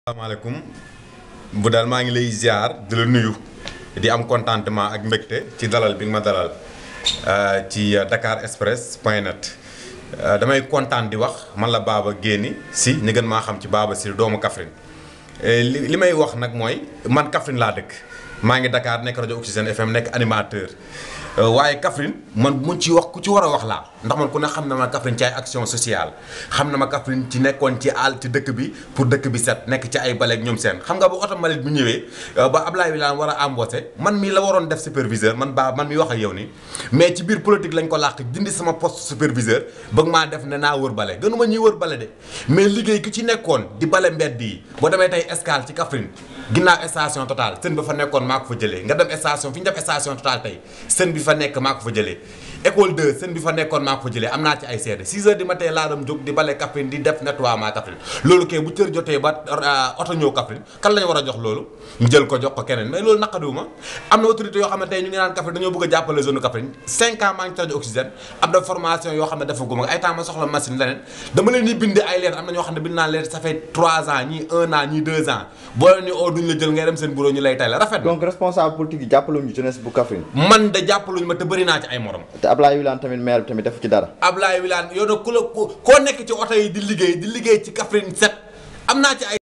asalaamaaleykum bu daal maa ngi lay ziar di la nuyu di am contentement ak mbégte ci dalal bi nga ma dalal ci Dakar Express point net damay kontaan di wax man la Baba Guéni si ñu gën maa xam ci Baba si doomu Kaffrine li li may wax nag mooy man Kaffrine laa dëkk maa ngi Dakar nekk rajo Oxygène FM nekk animateur waaye Kaffrine man mu ci wax ku ci war a wax laa ndax man ku ne xam na ma Kaffrine ci ay action sociale xam na ma Kaffrine ci nekkoon ci àll ci dëkk bi pour dëkk bi set nekk ci ay baleeg ñoom seen xam nga ba oto mbalit bi ñëwee ba Ablaye Wilane war a embauché man mii la waroon def superviseur man baa man mi wax ak yow ni mais ci biir politique lañ ko làq dindi sama poste superviseur bëgg maa def ne naa wër bale gënuma ñuy wër bale de mais liggéey ki ci nekkoon di bale mbedd yi boo demee tey escale ci Kaffrine ginnaaw station Total sën ba fa nekkoon maa ko fa jëlee nga dem station fi ñu def station Total tey sën bi fa nekk maa ko fa jëlee école 2 sën bi fa nekkoon maa ko fa jëlee am naa ci ay seede 6 heures du matin laa dem jóg di bale Kaffrine di def nettoiement Kaffrine loolu kay bu cër jotee ba oto ñëw Kaffrine kan lañu war a jox loolu ñu jël ko jox ko keneen mais loolu naqadiwuma am na autorité yoo xam ne tey ñu ngi naan Kaffrine dañoo bëgg a jàppale zone Kaffrine 5 ans maa ngi ci rajo Oxygène am na formation yoo xam ne dafa guma ay temps ma soxla machine leneen dama leen di bind ay lettre am na ñoo xam ne bind naa lettre ça fait 3 ans ñii 1 an ñii 2 ans boo leen ni oo duñ la jël ngay dem seen bureau ñu lay tay la rafet donc responsable politique yi jàppaluñu jeunesse bu Kaffrine man de jàppaluñu ma te bëri naa ci ay morom te Ablaye Wilane tamit maire bi tamit def ci dara Ablaye Wilane yow nag ku la koo nekk ci oto yi di liggéey di liggéey ci Kaffrine set am naa ci ay